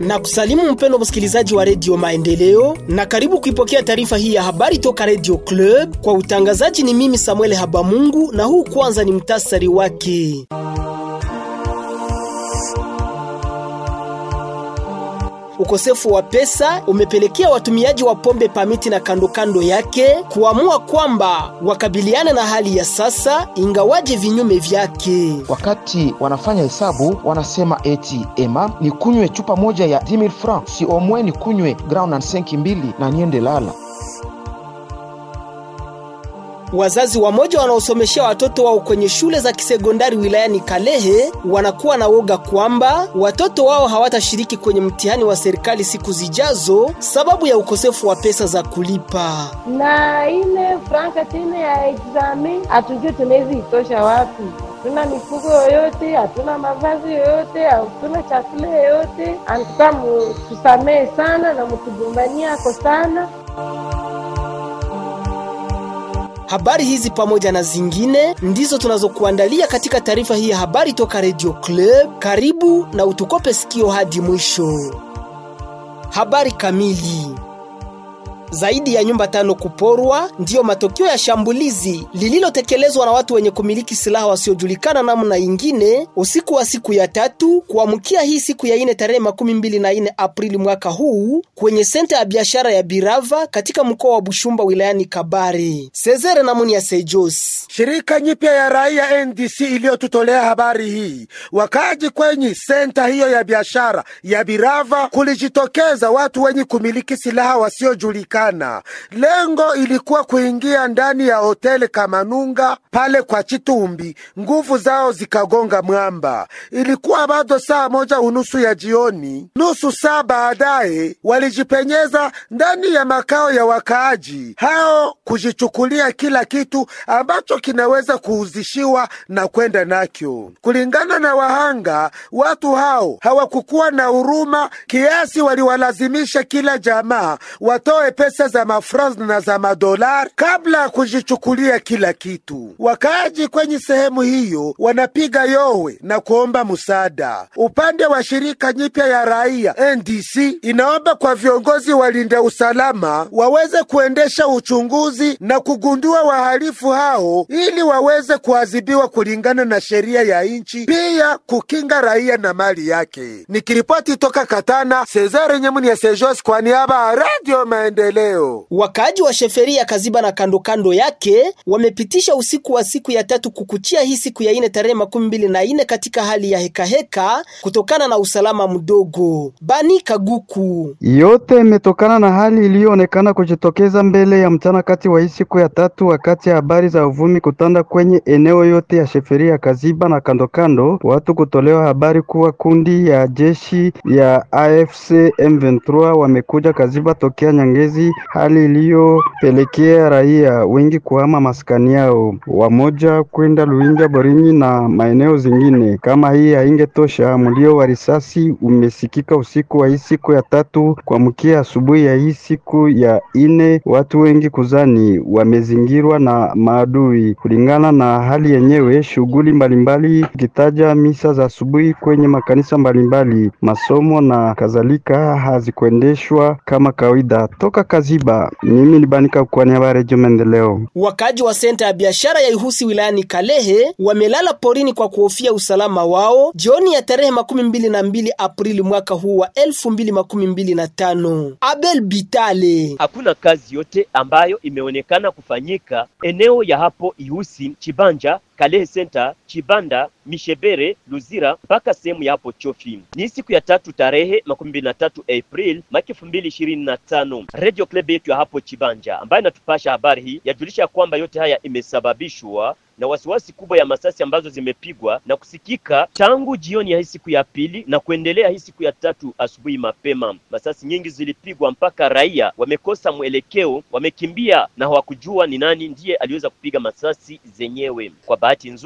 na kusalimu mpendo msikilizaji wa redio Maendeleo na karibu kuipokea taarifa hii ya habari toka redio Club. Kwa utangazaji ni mimi Samuel Habamungu, na huu kwanza ni mtasari wake. Ukosefu wa pesa umepelekea watumiaji wa pombe pamiti na kando kando yake kuamua kwamba wakabiliana na hali ya sasa, ingawaje vinyume vyake. Wakati wanafanya hesabu wanasema eti ema ni kunywe chupa moja ya 10000 francs, si omwe ni kunywe ground and 5 mbili na niende lala. Wazazi wamoja wanaosomeshea watoto wao kwenye shule za kisekondari wilayani Kalehe wanakuwa na woga kwamba watoto wao hawatashiriki kwenye mtihani wa serikali siku zijazo sababu ya ukosefu wa pesa za kulipa. na ile franka tena ya exami hatujui tunaweza itosha wapi. Hatuna mifugo yoyote, hatuna mavazi yoyote, hatuna chakula yoyote. Antuka tusamehe sana na mtugombania ako sana. Habari hizi pamoja na zingine ndizo tunazokuandalia katika taarifa hii ya habari toka Radio Club. Karibu na utukope sikio hadi mwisho. Habari kamili. Zaidi ya nyumba tano kuporwa ndiyo matokeo ya shambulizi lililotekelezwa na watu wenye kumiliki silaha wasiojulikana namna ingine usiku wa siku ya tatu kuamkia hii siku ya ine tarehe makumi mbili na ine Aprili mwaka huu kwenye senta ya biashara ya Birava katika mkoa wa Bushumba wilayani Kabare. Cesare Namuni ya Sejos. Shirika nyipya ya raia NDC iliyotutolea habari hii, wakaaji kwenye senta hiyo ya biashara ya Birava kulijitokeza watu wenye kumiliki silaha wasiojulikana. Lengo ilikuwa kuingia ndani ya hoteli Kamanunga pale kwa Chitumbi, nguvu zao zikagonga mwamba. Ilikuwa bado saa moja unusu ya jioni. Nusu saa baadaye walijipenyeza ndani ya makao ya wakaaji hao kujichukulia kila kitu ambacho kinaweza kuuzishiwa na kwenda nakyo. Kulingana na wahanga, watu hao hawakukuwa na huruma kiasi waliwalazimisha kila jamaa watoe pesa za mafranc na za madolar kabla ya kujichukulia kila kitu. Wakaaji kwenye sehemu hiyo wanapiga yowe na kuomba msaada. Upande wa shirika nyipya ya raia NDC inaomba kwa viongozi walinda usalama waweze kuendesha uchunguzi na kugundua wahalifu hao ili waweze kuadhibiwa kulingana na sheria ya nchi, pia kukinga raia na mali yake. Nikiripoti toka Katana, Cesare Nyemuni ya Sejos kwa niaba ya Radio Maendeleo. Wakaaji wa Sheferia Kaziba na kando kando yake wamepitisha usiku wa siku ya tatu kukuchia hii siku ya ine tarehe makumi mbili na ine katika hali ya hekaheka heka, kutokana na usalama mdogo. Bani Kaguku Yote imetokana na hali iliyoonekana kujitokeza mbele ya mchana kati wa hii siku ya tatu, wakati ya habari za uvumi kutanda kwenye eneo yote ya Sheferia ya Kaziba na kandokando, watu kutolewa habari kuwa kundi ya jeshi ya AFC M23 wamekuja Kaziba tokea Nyangezi, hali iliyopelekea raia wengi kuhama maskani yao, wamoja kwenda Luinja, Borinyi na maeneo zingine. Kama hii haingetosha, mlio wa risasi umesikika usiku wa hii siku ya tatu kuamkia asubuhi ya hii siku ya ine, watu wengi kuzani wamezingirwa na maadui. Kulingana na hali yenyewe, shughuli mbalimbali ikitaja misa za asubuhi kwenye makanisa mbalimbali, masomo na kadhalika hazikuendeshwa kama kawaida. Toka Kaziba, mimi ni Banika kwa niaba ya Redio Maendeleo. Wakaaji wa senta ya biashara ya Ihusi wilayani Kalehe wamelala porini kwa kuhofia usalama wao jioni ya tarehe makumi mbili na mbili Aprili mwaka huu wa elfu mbili makumi mbili na tano. Abel Bitale Hakuna kazi yote ambayo imeonekana kufanyika eneo ya hapo Ihusi, Chibanja, Kalehe Center, Chibanda, Mishebere, Luzira mpaka sehemu ya hapo Chofi. Ni siku ya tatu tarehe makumi mbili na tatu April mwaka elfu mbili ishirini na tano. Radio Club yetu ya hapo Chibanja ambayo inatupasha habari hii yajulisha kwamba yote haya imesababishwa na wasiwasi kubwa ya masasi ambazo zimepigwa na kusikika tangu jioni ya hii siku ya pili na kuendelea hii siku ya tatu asubuhi mapema. Masasi nyingi zilipigwa mpaka raia wamekosa mwelekeo, wamekimbia na hawakujua ni nani ndiye aliweza kupiga masasi zenyewe. Kwa bahati nzuri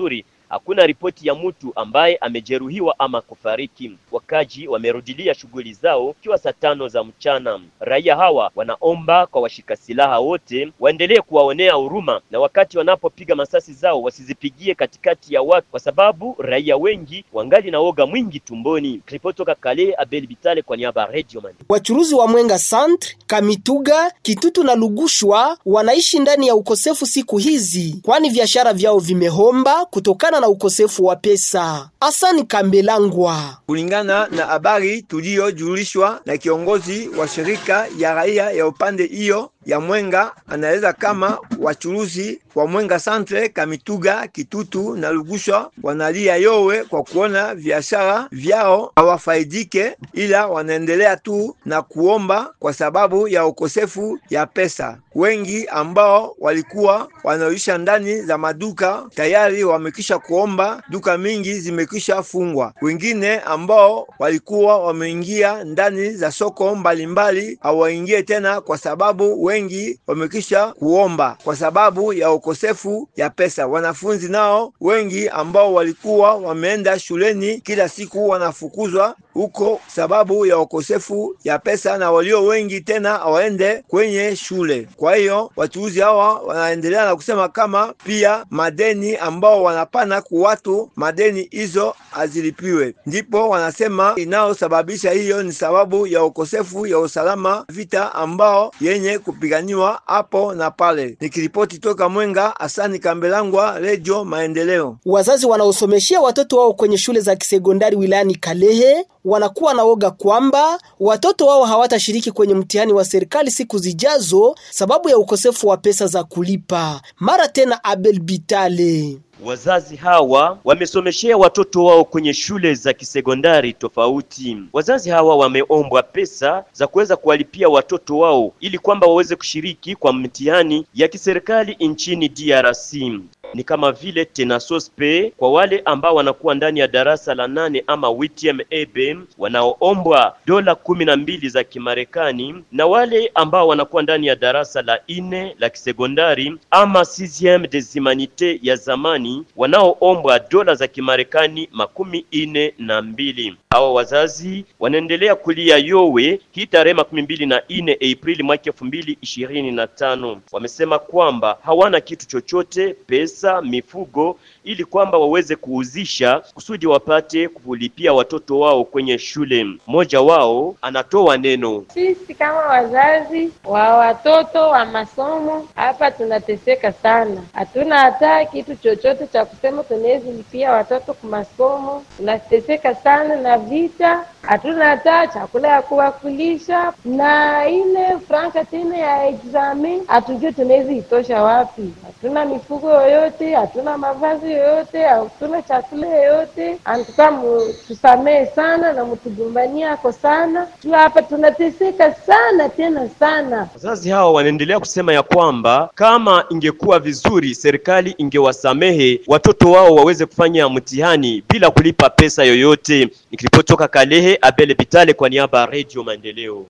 hakuna ripoti ya mtu ambaye amejeruhiwa ama kufariki. Wakaji wamerudilia shughuli zao ikiwa saa tano za mchana. Raia hawa wanaomba kwa washika silaha wote waendelee kuwaonea huruma, na wakati wanapopiga masasi zao wasizipigie katikati ya watu, kwa sababu raia wengi wangali na woga mwingi tumboni. Ripoti toka Kale, Abel Bitale kwa niaba ya Radio Man. Wachuruzi wa Mwenga Centre, Kamituga, Kitutu na Lugushwa wanaishi ndani ya ukosefu siku hizi, kwani biashara vyao vimehomba kutokana na ukosefu wa pesa. Asani Kambelangwa kulingana na habari tuliyojulishwa na kiongozi wa shirika ya raia ya upande hiyo ya Mwenga, anaeleza kama wachuruzi wa Mwenga Centre, Kamituga, Kitutu na Lugushwa wanalia yowe kwa kuona biashara vyao hawafaidike, ila wanaendelea tu na kuomba kwa sababu ya ukosefu ya pesa. Wengi ambao walikuwa wanaisha ndani za maduka tayari wamekisha kuomba, duka mingi zimekisha fungwa. Wengine ambao walikuwa wameingia ndani za soko mbalimbali hawaingie tena kwa sababu wengi wamekisha kuomba kwa sababu ya ukosefu ya pesa. Wanafunzi nao wengi ambao walikuwa wameenda shuleni kila siku wanafukuzwa huko sababu ya ukosefu ya pesa, na walio wengi tena hawaende kwenye shule. Kwa hiyo wachuuzi hawa wanaendelea na kusema kama pia madeni ambao wanapana ku watu, madeni hizo hazilipiwe. Ndipo wanasema inayosababisha hiyo ni sababu ya ukosefu ya usalama, vita ambao yenye kupiganiwa hapo na pale. Nikiripoti toka Mwenga, Asani Kambelangwa, Redio Maendeleo. Wazazi wanaosomeshea watoto wao kwenye shule za kisekondari wilayani Kalehe wanakuwa na woga kwamba watoto wao hawatashiriki kwenye mtihani wa serikali siku zijazo sababu ya ukosefu wa pesa za kulipa. Mara tena Abel Bitale Wazazi hawa wamesomeshea watoto wao kwenye shule za kisekondari tofauti. Wazazi hawa wameombwa pesa za kuweza kuwalipia watoto wao ili kwamba waweze kushiriki kwa mtihani ya kiserikali nchini DRC. Ni kama vile tenasospe kwa wale ambao wanakuwa ndani ya darasa la nane ama WTM ebe wanaoombwa dola kumi na mbili za Kimarekani, na wale ambao wanakuwa ndani ya darasa la ine la kisekondari ama 6 des humanités ya zamani wanaoombwa dola za Kimarekani makumi ine na mbili. Hawa wazazi wanaendelea kulia yowe hii tarehe makumi mbili na ine Aprili mwaka elfu mbili ishirini na tano. Wamesema kwamba hawana kitu chochote, pesa, mifugo, ili kwamba waweze kuuzisha kusudi wapate kulipia watoto wao kwenye shule. Mmoja wao anatoa neno. Sisi kama wazazi wa watoto wa masomo hapa tunateseka sana, hatuna hata kitu chochote cha kusema tunaweza lipia watoto kwa masomo. Tunateseka sana na vita, hatuna hata chakula ya kuwakulisha, na ile franka tena ya examen hatujui tunaweza itosha wapi. Hatuna mifugo yoyote, hatuna mavazi yoyote, hatuna chakula yoyote. Antuka mutusamehe sana na mutugombania ako sana juu hapa tunateseka sana tena sana. Wazazi hawa wanaendelea kusema ya kwamba kama ingekuwa vizuri serikali ingewasamehe watoto wao waweze kufanya mtihani bila kulipa pesa yoyote. Nikiripotoka Kalehe, Abel Bitale kwa niaba ya Radio Maendeleo.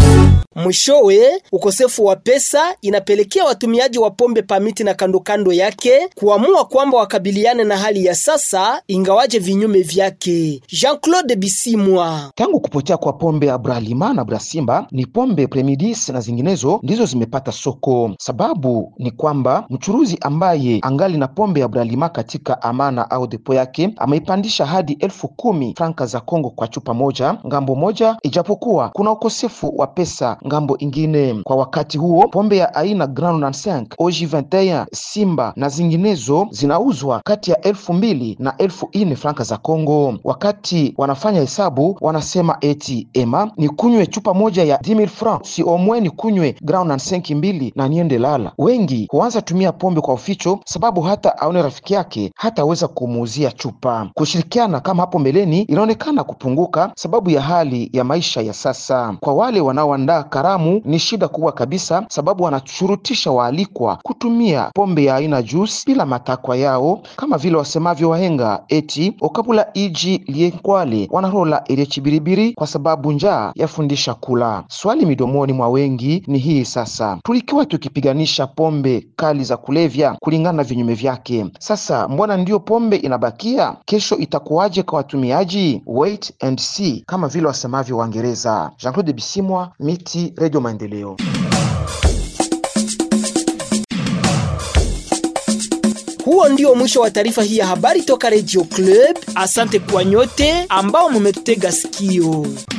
Mwishowe, ukosefu wa pesa inapelekea watumiaji wa pombe pamiti na kando kando yake kuamua kwamba wakabiliane na hali ya sasa, ingawaje vinyume vyake. Jean-Claude Bisimwa. Tangu kupotea kwa pombe ya Bralima na Brasimba, ni pombe Premidis na zinginezo ndizo zimepata soko. Sababu ni kwamba mchuruzi ambaye angali na pombe ya Bralima katika amana au depo yake ameipandisha hadi elfu kumi franka za Kongo kwa chupa moja ngambo moja, ijapokuwa kuna ukosefu wa pesa ngambo ingine. Kwa wakati huo pombe ya aina Grand 95 Oji 21 Simba na zinginezo zinauzwa kati ya elfu mbili na elfu ine franka za Kongo. Wakati wanafanya hesabu wanasema eti ema ni kunywe chupa moja ya 10000 francs, si omwe ni kunywe Grand 95 mbili na niende lala. Wengi huanza tumia pombe kwa uficho, sababu hata aone rafiki yake hataweza kumuuzia chupa. Kushirikiana kama hapo mbeleni inaonekana kupunguka, sababu ya hali ya maisha ya sasa. Kwa wale wanaoandaa karamu ni shida kubwa kabisa, sababu wanashurutisha waalikwa kutumia pombe ya aina juice bila matakwa yao, kama vile wasemavyo wahenga eti okabula iji lienkwale wanarola ilechibiribiri kwa sababu njaa yafundisha kula. Swali midomoni mwa wengi ni hii sasa, tulikiwa tukipiganisha pombe kali za kulevya kulingana na vinyume vyake, sasa mbona ndiyo pombe inabakia? Kesho itakuwaje kwa watumiaji? Wait and see, kama vile wasemavyo Waingereza. Jean-Claude Bisimwa, Miti, Radio Maendeleo. Huo ndio mwisho wa taarifa hii ya habari toka Radio Club. Asante kwa nyote ambao mumetutega sikio.